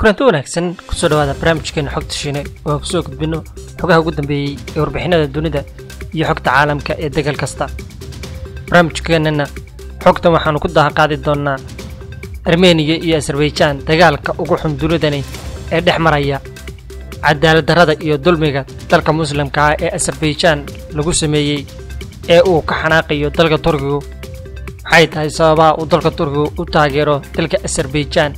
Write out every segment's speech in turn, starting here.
kulanti wanaagsan kusoo dhawaada barnaamijkeena xogta shiine oo aan kusoo gudbino xogaha ugu dambeeyey ee warbixinada dunida iyo xogta caalamka ee degal kasta barnaamijkeenana xogtan waxaanu ku dahaqaadi doonaa armeniya iyo azerbaijan dagaalka ugu xun dunidani ee dhex maraya cadaaladdarrada iyo dulmiga dalka muslimka ah ee azerbaijan lagu sameeyey ee uu ka xanaaqayo dalka turkigu waxay tahay sababaha uu dalka turkigu u taageero dalka azerbaijan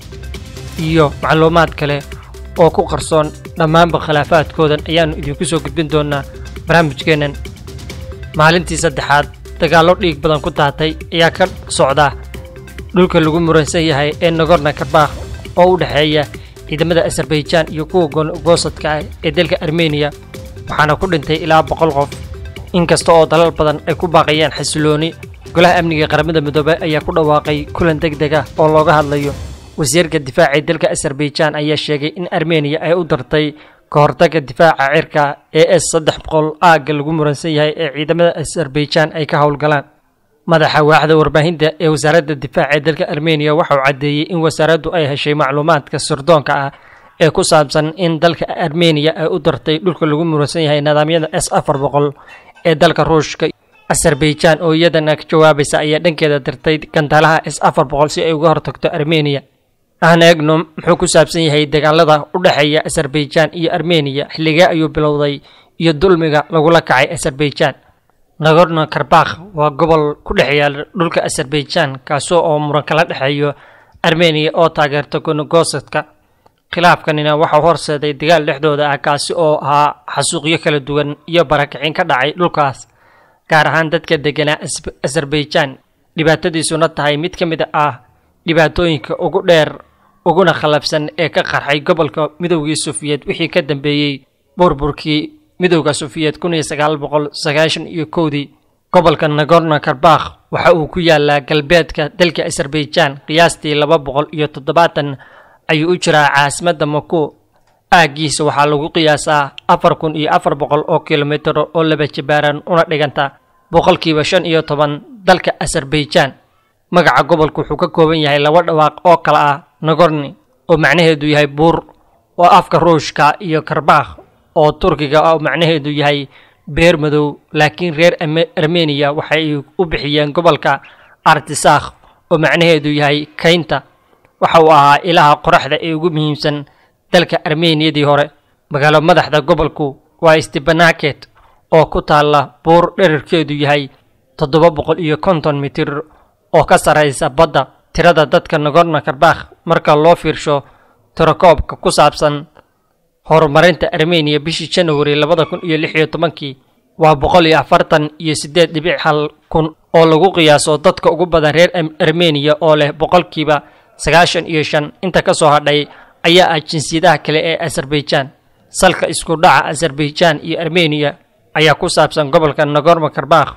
iyo macluumaad kale oo ku qarsoon dhammaanba khilaafaadkoodan ayaannu idinku soo gudbin doonaa barnaamijkeennan maalintii saddexaad dagaallo dhiig badan ku daatay ayaa ka socda dhulka lagu muransan yahay ee nagorno karbakh oo u dhexeeya ciidamada azerbaijan iyo kuwa goosadka ah ee dalka armeniya waxaana ku dhintay ilaa boqol qof inkasta oo dalal badan ay ku baaqayaan xasilooni golaha amniga qaramada midoobey ayaa ku dhawaaqay kulan deg deg ah oo looga hadlayo wasiirka difaaca ee dalka azerbaijan ayaa sheegay in armeniya ay u dartay ka hortagga difaaca cirka ee s saddex boqol aagga lagu muransan yahay ee ciidamada azerbaijan ay ka howlgalaan madaxa waaxda warbaahinta ee wasaaradda difaaca ee dalka armeniya waxa uu caddeeyey in wasaaraddu ay heshay macluumaadka sirdoonka ah ee ku saabsan in dalka armeniya ay u dartay dhulka lagu muransan yahay nidaamyada s afar boqol ee dalka ruushka azerbaijan oo iyadana ka jawaabaysa ayaa dhankeeda dirtay gantaalaha s afar boqol si ay uga hortagto armeniya aan eegno muxuu ku saabsan yahay dagaalada u dhexeeya azerbaijan iyo armeniya xilligee ayuu bilowday iyo dulmiga lagula kacay azerbaijan nagorno karbakh waa gobol ku dhex yaala dhulka azerbaijan kaasoo oo muran kala dhexeeyo armeniya oo taageerta gonogosadka khilaafkanina waxau horseeday dagaal dhexdooda ah kaasi oo ahaa xasuuqyo kala duwan iyo barakicin ka dhacay dhulkaas gaar ahaan dadka deganaa azerbaijan dhibaatadiisuna tahay mid ka mid ah dhibaatooyinka ugu dheer uguna khallafsan ee ka qarxay gobolka midoogii sufiyeed wixii ka dambeeyey burburkii midowda sufiyeed kun iyo sagaal boqol sagaashan iyo kowdii gobolka nagorno karbakh waxa uu ku yaalaa galbeedka dalka azerbaijan qiyaastii laba boqol iyo toddobaatan ayuu u jiraa caasimadda mako aaggiisa waxaa lagu qiyaasaa afar kun iyo afar boqol oo kilomitir oo laba jabaaran una dhiganta boqolkiiba shan iyo toban dalka azerbaijan magaca gobolku wuxuu ka kooban yahay laba dhawaaq oo kale ah nagorni oo macnaheedu yahay buur oo afka ruushka iyo karbakh oo turkiga oo macnaheedu yahay beer madow laakiin reer armeniya waxay u bixiyeen gobolka artisakh oo macnaheedu yahay kaynta waxa uu ahaa ilaha qoraxda ee ugu muhiimsan dalka armeniyadii hore magaalo madaxda gobolku waa stebanaket oo ku taalla buur dherarkeedu yahay toddoba boqol iyo konton mitir oo ka sarraysa badda tirada dadka nagorno karbakh marka loo fiirsho tirakoobka ku saabsan horumarinta armeniya bishii janawari labada kun iyo lix iyo tobankii waa boqol iyo afartan iyo siddeed dhibic hal kun oo lagu qiyaaso dadka ugu badan reer armeniya oo leh boqolkiiba sagaashan iyo shan inta ka soo hadhay ayaa ah jinsiyadaha kale ee azerbaijan salka isku dhaca azerbaijan iyo armeniya ayaa ku saabsan gobolka nagorno karbakh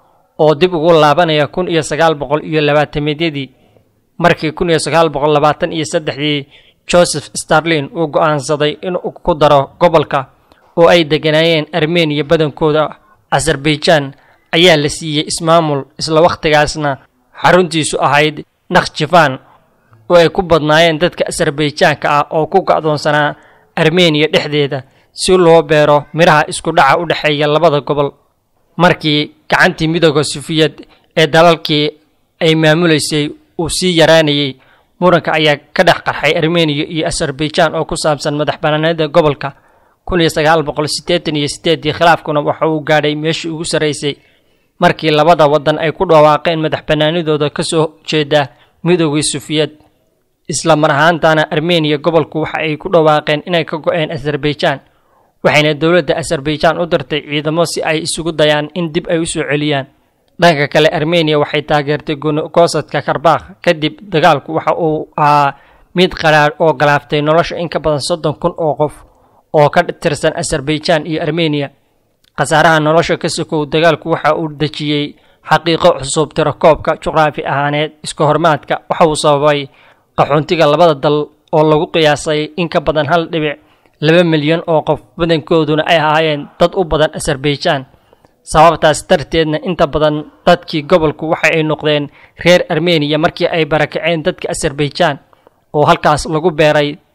oo dib ugu laabanaya kun iyo sagaal boqol iyo labaatameedyadii markii kun iyo sagaal boqol labaatan iyo saddexdii joseph starlin uu go'aansaday inuu ku daro gobolka oo ay deganaayeen armeniya badankooda azerbaijan ayaa la siiyey ismaamul isla wakhtigaasna xaruntiisu ahayd nakhjifan oo ay ku badnaayeen dadka azerbaijaanka ah oo ku ga'doonsanaa armeniya dhexdeeda si loo beero midhaha isku dhaca u dhexeeya labada gobol markii gacantii midooda sufiyad ee dalalkii ay maamulaysay uu sii yaraanayay muranka ayaa ka dhex qarxay armeniya iyo azerbaijan oo ku saabsan madax banaanida gobolka kun iyo sagaal boqol siddeetan iyo sideedii khilaafkuna waxa uu gaadhay meeshii ugu sarraysay markii labada waddan ay ku dhawaaqeen madax banaanidooda ka soo jeeda midoogii sufiyad isla mar ahaantana armeniya gobolku waxa ay ku dhawaaqeen inay ka go-een azerbaijan waxayna dowladda azerbaijan u dirtay ciidamo si ay isugu dayaan in dib ay u soo celiyaan dhanka kale armeniya waxay taageertay gonogosadka karbakh kadib dagaalku waxa uu ahaa mid qaraar oo galaaftay nolosha in ka badan soddon kun oo qof oo ka tirsan azerbaijan iyo armeniya khasaaraha nolosha ka sokow dagaalku waxa uu dejiyey xaqiiqo cusub tirakoobka juqraafi ahaaneed iska hormaadka waxa uu sababay qaxoontiga labada dal oo lagu qiyaasay in ka badan hal dhibic laba milyan oo qof badankooduna ay ahaayeen dad u badan azerbaijan sababtaas darteedna inta badan dadkii gobolku waxa ay noqdeen reer armeniya markii ay barakaceen dadka azerbaijan oo halkaas lagu beeray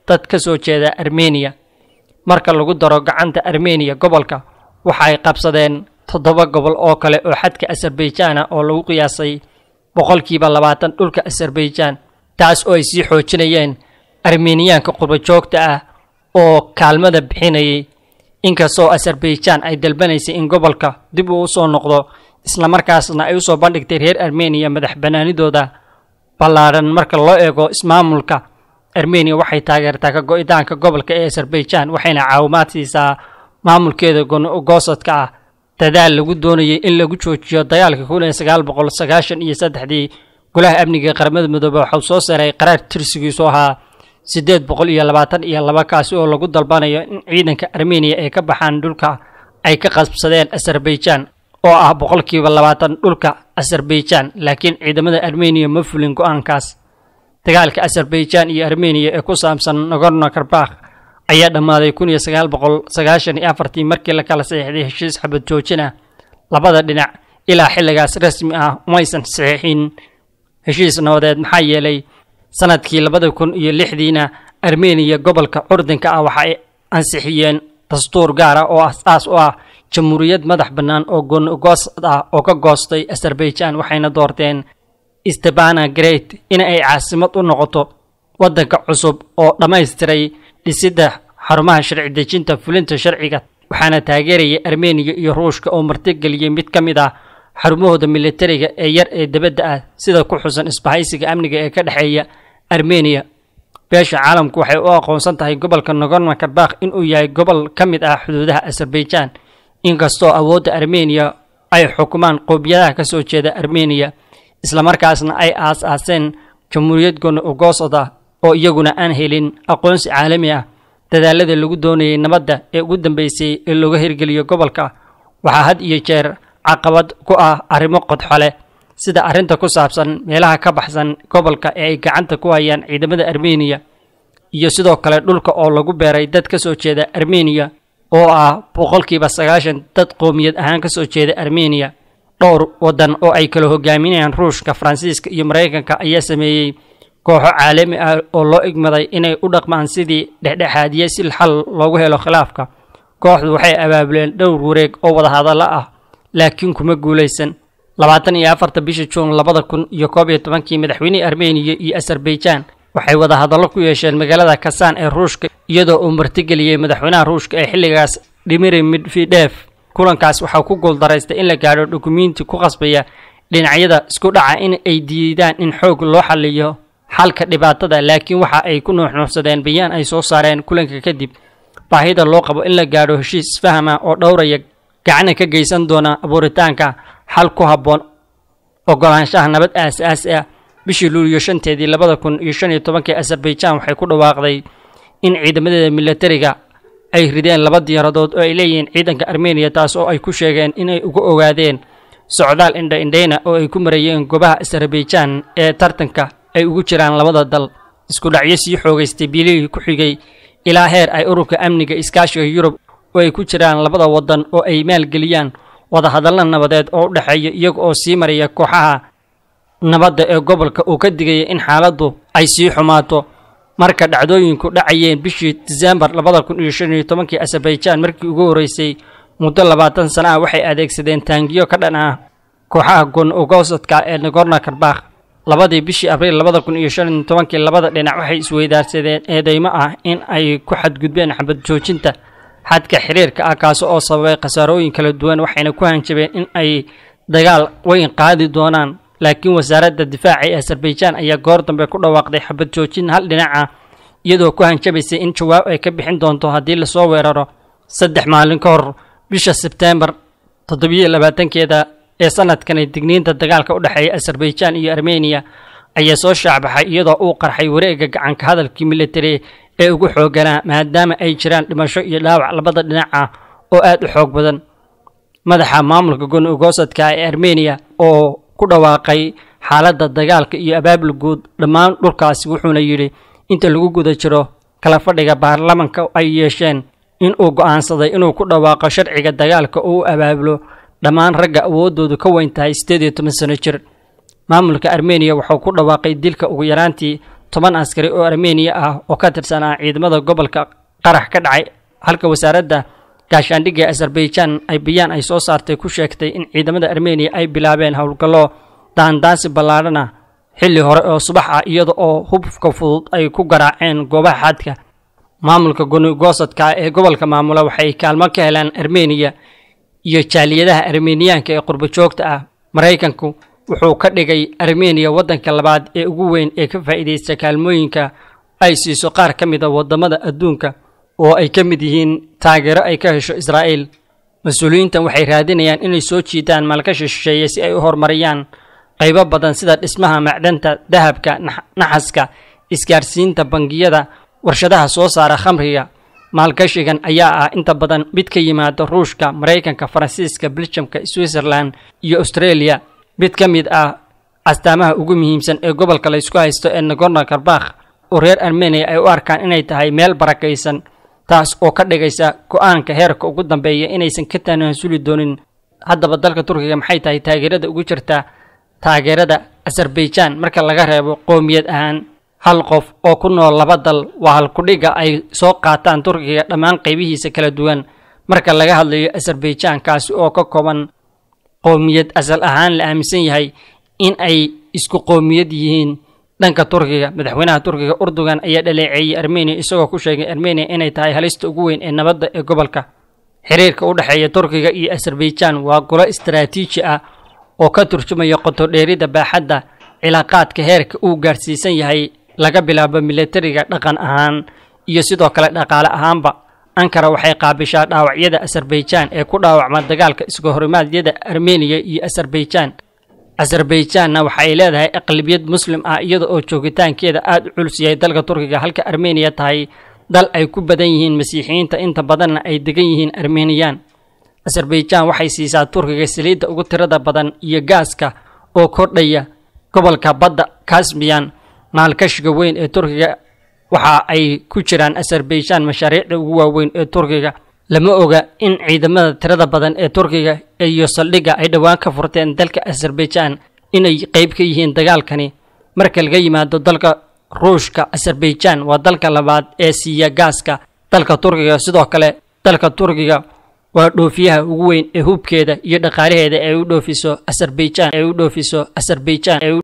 dad ka soo jeeda armeniya marka lagu daro gacanta armeniya gobolka waxa ay qabsadeen toddoba gobol oo kale oo xadka azerbaijan ah oo lagu qiyaasay boqolkiiba labaatan dhulka azerbaijan taas oo ay sii xoojinayeen armeniyaanka qurbajoogta ah oo kaalmada bixinayay inkastoo azerbaijan ay dalbanaysay in gobolka dib uu usoo noqdo islamarkaasna ay usoo bandhigtay reer armeniya madax banaanidooda ballaadhan marka loo eego ismaamulka armeniya waxay taageertaa ka go-itaanka gobolka ee azerbaijan waxayna caawimaad siisaa maamulkeeda goosadka ah dadaal lagu doonayay in lagu joojiyo dagaalka kun iyo sagaal boqol sagaashan iyo saddexdii golaha amniga qaramada midoobe waxau soo saaray qaraar tirsigiisu ahaa siddeed boqol iyo labaatan iyo laba kaasi oo lagu dalbanayo in ciidanka armeniya ay ka baxaan dhulka ay ka qabsadeen azerbaijan oo ah boqolkiiba labaatan dhulka azerbaijan laakiin ciidamada armeniya ma fulin go-aankaas dagaalka azerbaijan iyo armeniya ee ku saabsan nagorno karbakh ayaa dhammaaday kun iyo sagaal boqol sagaashan iyo afartii markii la kala saxiixday heshiis xabad joojin ah labada dhinac ilaa xilligaas rasmi ah umaysan saxiixin heshiis nabadeed maxaa yeelay sanadkii labada kun iyo lixdiina armeniya gobolka curdinka ah waxa ay ansixiyeen dastuur gaara oo asaas u ah jamhuuriyad madax bannaan oo goosad ah oo ka goostay azerbaijan waxayna doorteen stebana great in ay caasimad u noqoto waddanka cusub oo dhammaystiray dhisidda xarumaha sharci dejinta fulinta sharciga waxaana taageerayay armeniya iyo ruushka oo martigeliyey mid ka mid ah xarumahooda militariga ee yar ee debadda ah sida ku xusan isbahaysiga amniga ee ka dhexeeya armeniya beesha caalamku waxay u aqoonsan tahay gobolka nagorno karbakh inuu yahay gobol ka mid ah xuduudaha azerbaijan inkastoo awoodda armeniya ay xukumaan qoobiyadaha ka soo jeeda armeniya islamarkaasna ay aas-aaseen jamhuuriyad goosod ah oo iyaguna aan helin aqoonsi caalami ah dadaalada lagu doonayay nabadda ee ugu dambeysay ee looga hirgeliyo gobolka waxaa had iyo jeer caqabad ku ah arrimo qodxole sida arrinta ku saabsan meelaha ka baxsan gobolka ee ay gacanta ku hayaan ciidamada armeniya iyo sidoo kale dhulka oo lagu beeray dad ka soo jeeda armeniya oo ah boqolkiiba sagaashan dad qoomiyad ahaan ka soo jeeda armeniya dhowr waddan oo ay kala hogaaminayaan ruushka faransiiska iyo maraykanka ayaa sameeyey kooxo caalami ah oo loo igmaday inay u dhaqmaan sidii dhexdhexaadiye si xal loogu helo khilaafka kooxdu waxay abaabuleen dhowr wareeg oo wadahadallo ah laakiin kuma guulaysan labaatan iyo afarta bisha juun labada kun iyo koob iyo tobankii madaxweynihii armeniya iyo azerbaijan waxay wadahadallo ku yeesheen magaalada kasaan ee ruushka iyadoo uu martigeliyey madaxweynaha ruushka ee xilligaas dhimiri midfidheef kulankaas waxaa ku guuldaraystay in la gaadho dukumiinti ku qasbaya dhinacyada isku dhaca in ay diidaan in xoog loo xaliyo xalka dhibaatada laakiin waxa ay ku nuuxnuuxsadeen bayaan ay soo saareen kulanka kadib baahida loo qabo in la gaadho heshiis isfahama oo dhowraya gacana ka geysan doona abuuritaanka xal ku habboon ogolaanshaha nabad aas-aasi ah bishii luuliyo shanteedii labada kun iyo shan iyo tobankii azerbaijan waxay ku dhawaaqday in ciidamadeeda militariga ay rideen laba diyaaradood oo ay leeyihiin ciidanka armeniya taas oo ay ku sheegeen inay uga ogaadeen socdaal indha indhayna oo ay ku marayeen goobaha azerbaijan ee tartanka ay ugu jiraan labada dal isku dhacyo sii xoogaystay bilihii ku xigay ilaa heer ay ururka amniga iskaashiga yurub oo ay ku jiraan labada waddan oo ay maalgeliyaan wadahadalla nabadeed oo u dhexeeya iyaga oo sii maraya kooxaha nabadda ee gobolka uu ka digaya in xaaladdu ay sii xumaato marka dhacdooyinku dhacayeen bishii disembar labada kun iyo shan iyo tobankii azerbaijan markii ugu horreysay muddo labaatan sana ah waxay adeegsadeen taangiyo ka dhan ah kooxaha gon ogosadka ee nagorno karbakh labadii bishii abriil labada kun iyo shan iyo tobankii labada dhinac waxay isweydaarsadeen eedeymo ah in ay ku xadgudbeen xabad joojinta xadka xiriirka ah kaasi oo sababay khasaarooyin kala duwan waxayna ku hanjabeen in ay dagaal weyn qaadi doonaan laakiin wasaaradda difaaca ee azerbaijan ayaa goor dambe ku dhawaaqday xabad joojin hal dhinac ah iyadoo ku hanjabaysay in jawaab ay ka bixin doonto haddii lasoo weeraro saddex maalin ka hor bisha sebteembar toddobiyo labaatankeeda ee sanadkan digniinta dagaalka u dhexeeya azerbaijan iyo armeniya ayaa soo shaacbaxay iyadoo uu qarxay wareegga gacanka hadalkii militari ee ugu xooganaa maadaama ay jiraan dhimasho iyo dhaawac labada dhinac ah oo aad u xoog badan madaxa maamulka goni ugosadka ee armeniya oo ku dhawaaqay xaaladda dagaalka iyo abaabul guud dhammaan dhulkaasi wuxuuna yidhi inta lagu guda jiro kala fadhiga baarlamanka ay yeesheen in uu go'aansaday inuu ku dhawaaqo sharciga dagaalka oo u abaabulo dhammaan ragga awooddoodu ka weyn tahay siddeed iyo toban sano jir maamulka armeniya wuxuu ku dhawaaqay dilka ugu yaraantii toban askari oo armeniya ah oo ka tirsanaa ciidamada gobolka qarax ka dhacay halka wasaaradda gaashaandhigga ee azerbaijan ay bayaan ay soo saartay ku sheegtay in ciidamada armeniya ay bilaabeen howlgallo daandaansi ballaadhana xilli hore oo subax ah iyada oo hubka fudud ay ku garaaceen goobaha xadka maamulka gonigosadka ee gobolka maamula waxay kaalmo ka helaan armeniya iyo jaaliyadaha armeniyaanka ee qurbo joogta ah maraykanku wuxuu ka dhigay armeniya waddanka labaad ee ugu weyn ee ka faa'iidaysta kaalmooyinka ay siiso qaar ka mid a waddamada adduunka oo ay ka mid yihiin taageero ay ka hesho israa'iil mas-uuliyiintan waxay raadinayaan inay soo jiitaan maalgashi shisheeye si ay u horumariyaan qaybo badan sida dhismaha macdanta dahabka naxaska isgaarsiinta bangiyada warshadaha soo saara khamriga maalgashigan ayaa ah inta badan mid ka yimaada ruushka maraykanka faransiiska beljamka switzerland iyo australia mid ka mid ah astaamaha ugu muhiimsan ee gobolka laysku haysto ee nagorno karbakh oo reer armeniya ay u arkaan inay tahay meel barakaysan taas oo ka dhigaysa go-aanka heerka ugu dambeeya inaysan ka tanaasuli doonin haddaba dalka turkiga maxay tahay taageerada ugu jirta taageerada azerbaijan marka laga reebo qoomiyad ahaan hal qof oo ku nool laba dal waa halkudhiga ay soo qaataan turkiga dhammaan qaybihiisa kala duwan marka laga hadlayo azerbaijan kaasi oo ka kooban qoomiyad asal ahaan la aaminsan yahay in ay isku qoomiyad yihiin dhanka turkiga madaxweynaha turkiga urdugan ayaa dhaleeceeyey armeniya isagoo ku sheegay armeniya inay tahay halista ugu weyn ee nabadda ee gobolka xiriirka u dhexeeya turkiga iyo azerbaijan waa golo istaraatiiji ah oo ka turjumaya qotodheerida baaxadda cilaaqaadka heerka uu gaarsiisan yahay laga bilaabo milatariga dhaqan ahaan iyo sidoo kale dhaqaale ahaanba ankara waxay qaabishaa dhaawacyada azerbaijan ee ku dhaawacma dagaalka iska horimaadyada armeniya iyo azerbaijan azerbaijanna waxay leedahay aqlabiyad muslim ah iyada oo joogitaankeeda aada u culus yahay dalka turkiga halka armeniya tahay dal ay ku badan yihiin masiixiyiinta inta badanna ay degan yihiin armeniyan azerbaijan waxay siisaa turkiga saliidda ugu tirada badan iyo gaaska oo kordhaya gobolka badda kasmiyan maalkashiga weyn ee turkiga waxa ay ku jiraan azerbaijan mashaariicda ugu waaweyn ee turkiga lama oga in ciidamada tirada badan ee turkiga iyo saldhigga ay dhowaan ka furteen dalka azerbaijan inay qayb ka yihiin dagaalkani marka laga yimaado dalka ruushka azerbaijan waa dalka labaad ee siiya gaaska dalka turkiga sidoo kale dalka turkiga waa dhoofiyaha ugu weyn ee hubkeeda iyo dhaqaalaheeda ee u dhoofiso azerbaijan ee u dhoofiso azerbaijan